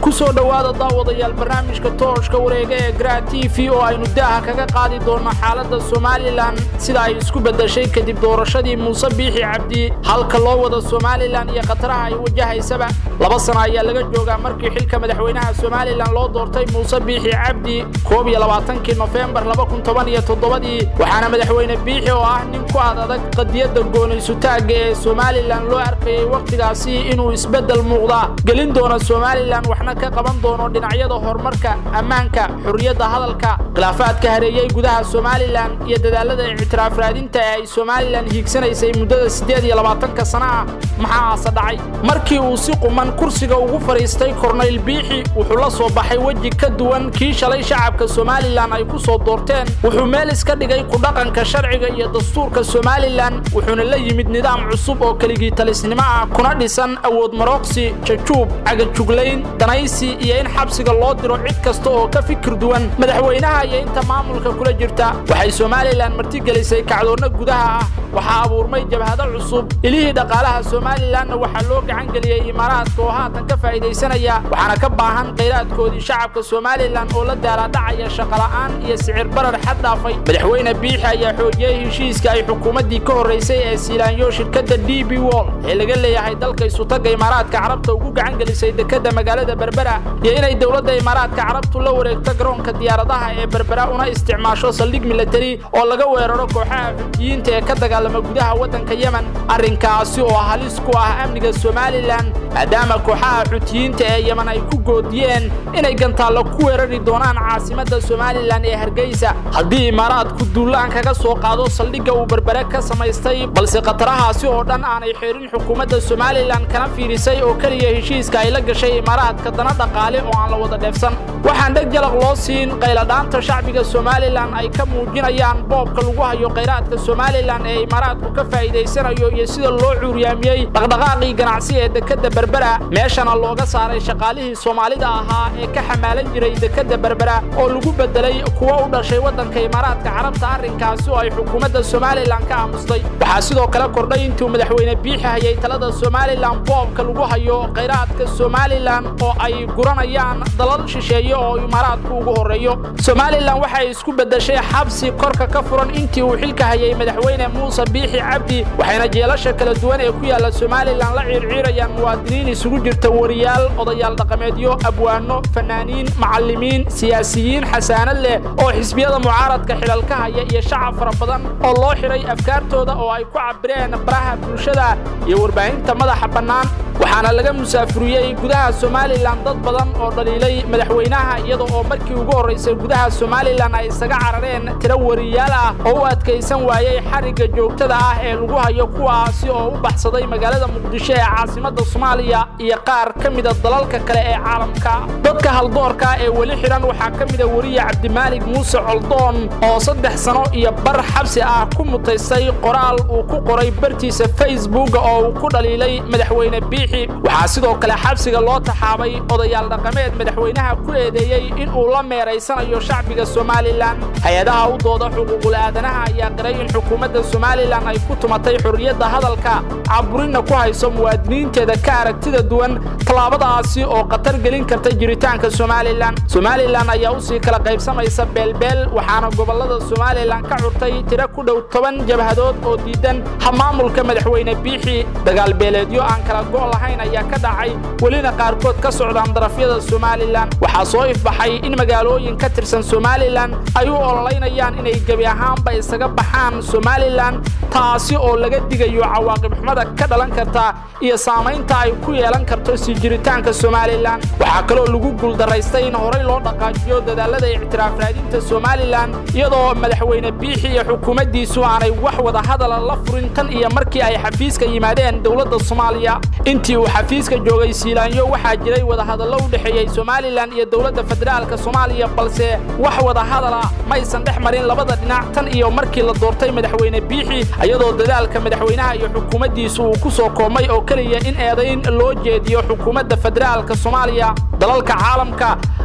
ku soo dhowaada daawadayaal barnaamijka tooshka wareega ee gra t v oo aynu daaha kaga qaadi doonno xaaladda somalilan sida ay isku beddeshay kadib doorashadii muuse biixi cabdi halka loo wada somalilan iyo khataraha ay wajahaysaba laba sano ayaa laga joogaa markii xilka madaxweynaha somalilan loo doortay muuse biixi cabdi koob iyo labaatankii nofembar laba kun toban iyo toddobadii waxaana madaxweyne biixi oo ah nin ku ad adag qadiyadda goonaysutaagga ee somalilan loo arkayay wakhtigaasi inuu isbeddel muuqda gelin doono somalilan waxna ka qaban doono dhinacyada horumarka ammaanka xurriyadda hadalka khilaafaadka hareeyey gudaha somalilan iyo dadaalada ictiraaf raadinta ee ay somalilan hiigsanaysay muddada siddeed iyo labaatanka sana ah maxaase dhacay markii uu si quman kursiga ugu fadhiistay kornayl biixi wuxuu la soo baxay weji ka duwan kii shalay shacabka somalilan ay ku soo doorteen wuxuu meel iska dhigay kudhaqanka sharciga iyo dastuurka somalilan wuxuuna la yimid nidaam cusub oo keligii talisnimo ah kuna dhisan awood marooqsi jajuub cagajuglayn danaysi iyo in xabsiga loo diro cid kasta oo ka fikir duwan madaxweynaha iyo inta maamulka kula jirta waxay somalilan martigelisay kacdoonna gudaha ah waxaa abuurmay jabhado cusub ilihii dhaqaalaha somalilanna waxaa loo gacan geliyey imaaraadka oo haatan ka faa'iidaysanaya waxaana ka baahan khayraadkoodii shacabka somalilan oo la daalaadhacaya shaqola'aan iyo sicir barar xad dhaafay madaxweyne biixi ayaa xoojiyey heshiiska ay xukuumaddii ka horraysay ee siilaanyo shirkadda d b wol ee laga leeyahay dalka isutagga imaaraadka carabta ugu gacan gelisay dekedda magaalada berbera iyo inay dowladda imaaraadka carabtu la wareegto garoonka diyaaradaha ee berbera una isticmaasho saldhig milatari oo laga weeraro kooxaha xutiyiinta ee ka dagaalama gudaha waddanka yemen arrinkaasi oo halis ku ah amniga somalilan maadaama kooxaha xutiyiinta ee yemen ay ku goodiyeen inay gantaallo ku weerari doonaan caasimadda somalilan ee hargeysa haddii imaaraadku duulaan kaga soo qaado saldhigga uu berbere ka samaystay balse khatarahaasi oo dhan aanay xeerin xukuumadda somalilan kana fiirisay oo keliya heshiiska ay la gashay imaaraadka dana dhaqaale oo aan la wada dheefsan waxaan dheg jalaq loo siin qayladhaanta shacbiga somalilan ay ka muujinayaan boobka lagu hayo khayraadka somalilan ee imaaraadku ka faa'iidaysanayo iyo sida loo cuuryaamiyey dhaqdhaqaaqii ganacsi ee dekedda berbera meeshana looga saaray shaqaalihii soomaalida ahaa ee ka xamaalan jiray dekedda berbera oo lagu beddelay kuwa u dhashay waddanka imaaraadka carabta arrinkaasi oo ay xukuumadda somalilan ka aamustay waxaa sidoo kale kordhay intuu madaxweyne biixi hayay talada somalilan boobka lagu hayo khayraadka somalilan oo ay guranayaan dalal shisheeye oo imaaraadku ugu horreeyo somalilan waxay isku beddeshay xabsi korka ka furan intii uu xilka hayay madaxweyne muuse biixi cabdi waxayna jeelasha kala duwan ee ku yaalla somalilan la ciirciirayaan muwaadiniin isugu jirta wariyaal odayaal dhaqameedyo abwaano fanaaniin macallimiin siyaasiyiin xasaanad leh oo xisbiyada mucaaradka xilalka haya iyo shacab fara badan oo loo xidhay afkaartooda oo ay ku cabireen baraha bulshada iyo warbaahinta madaxa bannaan waxaana laga musaafuriyey gudaha somalilan dad badan oo dhaliilay madaxweynaha iyada oo markii ugu horraysay gudaha somalilan ay isaga carareen tiro wariyaal ah oo u adkaysan waayey xarigga joogtada ah ee lagu hayo kuwaasi oo u baxsaday magaalada muqdisho ee caasimadda soomaaliya iyo qaar ka mida dalalka kale ee caalamka dadka haldoorka ee weli xidhan waxaa ka mida weriye cabdimaalig muuse coldoon oo saddex sano iyo bar xabsi ah ku mutaystay qoraal uu ku qoray bartiisa facebook oo uu ku dhaliilay madaxweyne biixi waxaa sidoo kale xabsiga loo taxaabay odayaal dhaqameed madaxweynaha ku eedeeyey in uu la meeraysanayo shacbiga somalilan hay-adaha u dooda xuquuqul aadanaha ayaa qiray in xukuumadda somalilan ay ku tumatay xorriyadda hadalka caburinna ku hayso muwaadiniinteeda ka aragtida duwan tallaabadaasi oo khatar gelin karta jiritaanka somalilan somalilan ayaa usii kala qaybsamaysa beelbeel waxaana gobollada somalilan ka curtay tiro ku dhow toban jabhadood oo diidan hamaamulka madaxweyne biixi dagaalbeeleedyo aan kala go' lahayn ayaa ka dhacay welina qaarkood ka socdaan darafyada somalilan waxaa soo ifbaxay in magaalooyin ka tirsan somalilan ay u ololaynayaan inay gebi ahaanba isaga baxaan somalilan taasi oo laga digayo cawaaqib xumada ka dhalan karta iyo saamaynta ay ku yeelan karto sii jiritaanka somalilan waxaa kaloo lagu guuldaraystay in horay loo dhaqaajiyo dadaalada ictiraaf raadinta somalilan iyadoo madaxweyne biixi iyo xukuumaddiisu aanay wax wada hadala la furin tan iyo markii ay xafiiska yimaadeen dowladda soomaaliya intii uu xafiiska joogay siilaanyo waxaa jiray wadahadallo u dhexeeyey somalilan iyo dowladda federaalka soomaaliya balse wax wada hadala maysan dhex marin labada dhinac tan iyo markii la doortay madaxweyne biixi iyadoo dadaalka madaxweynaha iyo xukuumaddiisu uu ku soo koomay oo keliya in eedayn loo jeediyo xukuumadda federaalka soomaaliya dalalka caalamka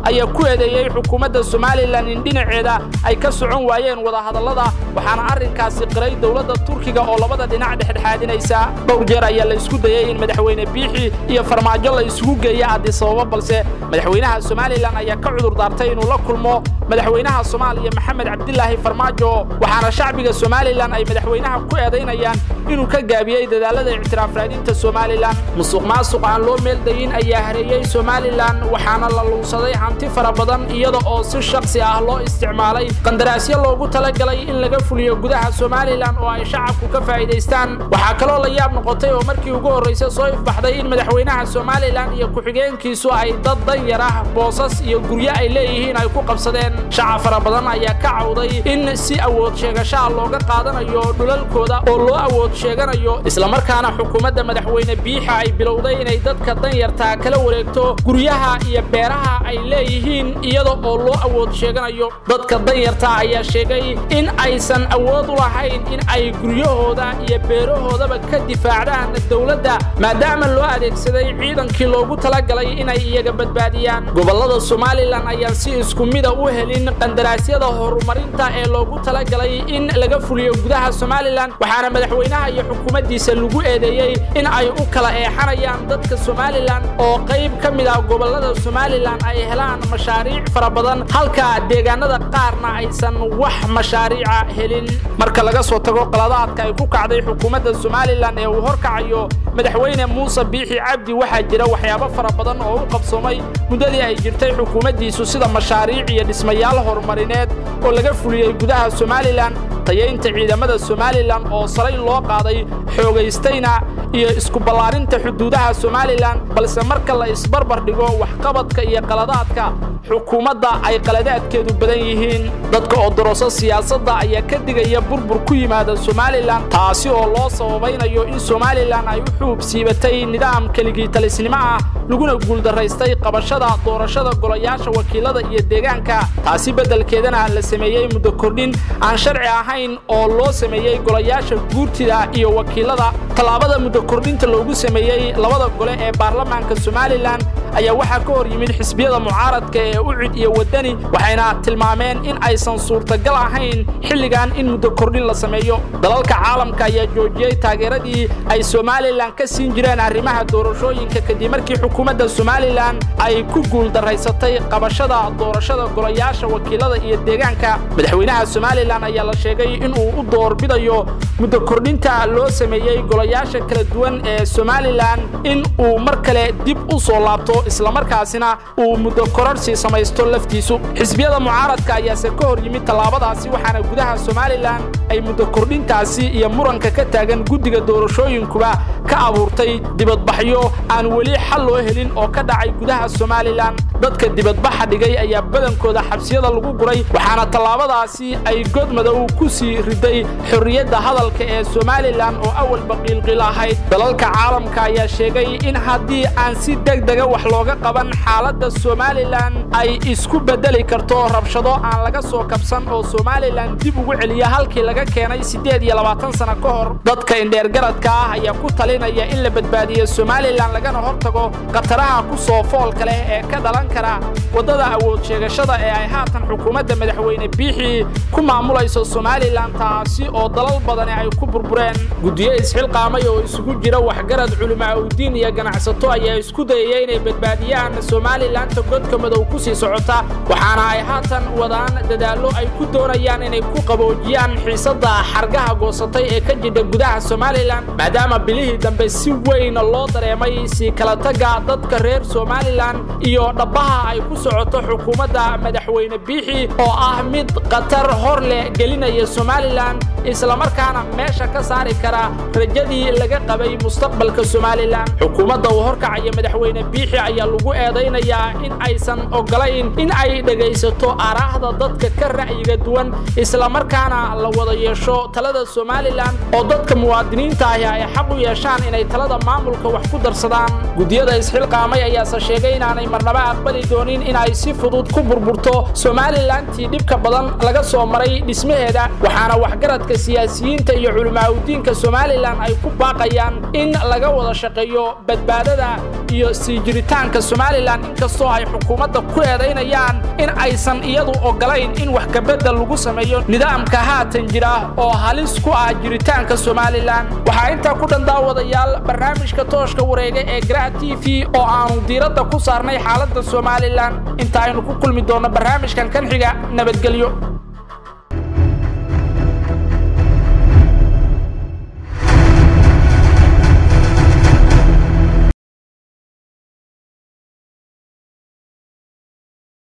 ayaa ku eedeeyey xukuumadda somalilan in dhinaceeda ay ka socon waayeen wadahadallada waxaana arrinkaasi qiray dowladda turkiga oo labada dhinac dhexdhexaadinaysa dhowr jeer ayaa la isku dayey in madaxweyne biixi iyo farmaajo la isugu geeya addisababa balse madaxweynaha somalilan ayaa ka cudur daartay inuu la kulmo madaxweynaha soomaaliya maxamed cabdilaahi farmaajo waxaana shacbiga somalilan ay madaxweynaha ku eedaynayaan inuu ka gaabiyey dadaalada ictiraaf raadinta somalilan musuq maasuq aan loo meeldayin ayaa hareeyey somalilan waxaana la luunsaday hanti fara badan iyada oo si shaksi ah loo isticmaalay qandaraasyo loogu talagalay in laga fuliyo gudaha somalilan oo ay shacabku ka faa'iidaystaan waxaa kaloo la yaab noqotay oo markii ugu horraysa soo ifbaxday in madaxweynaha somalilan iyo ku-xigeenkiisu ay dad danyar ah boosas iyo guryo ay leeyihiin ay ku qabsadeen shacab fara badan ayaa ka cawday in si awood sheegashaha looga qaadanayo dhulalkooda oo loo awood sheeganayo islamarkaana xukuumadda madaxweyne biixa ay bilowday inay dadka danyartaa kala wareegto guryaha iyo beeraha ay leeyihiin iyada oo loo awood sheeganayo dadka danyarta ayaa sheegay in aysan awood u lahayn in ay guryahooda iyo beerahoodaba ka difaacdaan dowladda maadaama loo adeegsaday ciidankii loogu talagalay inay iyaga badbaadiyaan gobollada somalilan ayaan si isku mida u helin qandaraasyada horumarinta ee loogu talagalay in laga fuliyo gudaha somalilan waxaana madaxweynaha iyo xukuumaddiisa lagu eedeeyey in ay u kala eexanayaan dadka somalilan oo qayb ka mid ah gobollada somalilan ay helaan mashaariic fara badan halka deegaanada qaarna aysan wax mashaariica helin marka laga soo tago qaladaadka ay ku kacday xukuumadda somalilan ee uu horkacayo madaxweyne muuse biixi cabdi waxaa jira waxyaabo fara badan oo u qabsoomay muddadii ay jirtay xukuumaddiisu sida mashaariic iyo dhismayaal horumarineed oo laga fuliyey gudaha somalilan tayaynta ciidamada somalilan oo salay loo qaaday xoogaystayna iyo isku ballaarinta xuduudaha somalilan balse marka la isbarbar dhigo waxqabadka iyo qaladaadka xukuumadda ay qaladaadkeedu badan yihiin dadka oo doroso siyaasadda ayaa ka digaya burbur ku yimaada somalilan taasi oo loo sababaynayo in somalilan ay u xuub siibatay nidaam keligii talisnimo ah laguna guuldaraystay qabashada doorashada golayaasha wakiilada iyo deegaanka taasi beddelkeedana la sameeyey muddo kordhin aan sharci ahayn oo loo sameeyey golayaasha guurtida iyo wakiilada tallaabada muddo kordhinta loogu sameeyey labada gole ee baarlamaanka somalilan ayaa waxaa ka hor yimid xisbiyada mucaaradka ee ucid iyo waddani waxayna tilmaameen in aysan suurtagal ahayn xilligan in muddo kordhin la sameeyo dalalka caalamka ayaa joojiyey taageeradii ay somalilan ka siin jireen arrimaha doorashooyinka kadib markii xukuumadda somalilan ay ku guuldaraysatay qabashada doorashada golayaasha wakiilada iyo deegaanka madaxweynaha somalilan ayaa la sheegay inuu u doorbidayo muddo kordhinta loo sameeyey golayaasha kala duwan ee somalilan in uu mar kale dib u soo laabto islamarkaasina uu muddo kororsi samaysto laftiisu xisbiyada mucaaradka ayaase ka hor yimid tallaabadaasi waxaana gudaha somalilan ay muddo kordhintaasi iyo muranka ka taagan guddiga doorashooyinkuba ka abuurtay dibadbaxyo aan weli xal loo helin oo ka dhacay gudaha somalilan dadka dibadbaxa dhigay ayaa badankooda xabsiyada lagu guray waxaana tallaabadaasi ay godmadow ku sii riday xorriyadda hadalka ee somalilan oo awalba qiilqiil ahayd dalalka caalamka ayaa sheegay in haddii aan si degdega wax looga qaban xaaladda somalilan ay isku beddeli karto rabshado aan laga soo kabsan oo somalilan dib ugu celiya halkii laga keenay siddeed iyo labaatan sano ka hor dadka indheergaradka ah ayaa ku talinaya in la badbaadiyo somalilan lagana hortago khataraha ku soo foolka leh ee ka dhalan kara waddada awood sheegashada ee ay haatan xukuumadda madaxweyne biixi ku maamulayso somalilan taasi oo dalal badani ay ku burbureen guddiyo isxilqaamay oo isugu jira waxgarad culimaa udiin iyo ganacsato ayaa isku dayaya inay badbaadiyaan somalilanta godka madow ku sii socota waxaana ay haatan wadaan dadaallo ay ku doonayaan inay ku qaboojiyaan xiisadda xargaha goosatay ee ka jidha gudaha somalilan maadaama bilihii dambe si weyn loo dareemay sii kala tagga dadka reer somalilan iyo dhabbaha ay ku socoto xukuumadda madaxweyne biixi oo ah mid khatar hor leh gelinaya somalilan islamarkaana meesha ka saari kara rajadii laga qabay mustaqbalka somalilan xukuumadda uu horkacaya madaxweyne biixi ayaa lagu eedaynayaa in aysan ogolayn in ay dhegaysato araahda dadka ka ra'yiga duwan islamarkaana la wada yeesho talada somalilan oo dadka muwaadiniinta ahi ay xaq u yeeshaan inay talada maamulka wax ku darsadaan guddiyada isxilqaamay ayaase sheegay inaanay marnaba aqbali doonin in ay si fudud ku burburto somalilantii dhibka badan laga soo maray dhismaheeda waxaana waxgaradka siyaasiyiinta iyo culimaauddiinka somalilan ay ku baaqayaan in laga wada shaqeeyo badbaadada iyo sii jiritaanka somalilan inkastoo ay xukuumadda ku eedaynayaan in aysan iyadu ogolayn in wax kabedel lagu sameeyo nidaamka haatan jira oo halis ku ah jiritaanka somalilan waxaa intaa ku dhan daawadayaal barnaamijka tooshka wareega ee gra t v oo aanu diiradda ku saarnay xaaladda somalilan inta aynu ku kulmi doonno barnaamijkan kan xiga nabadgelyo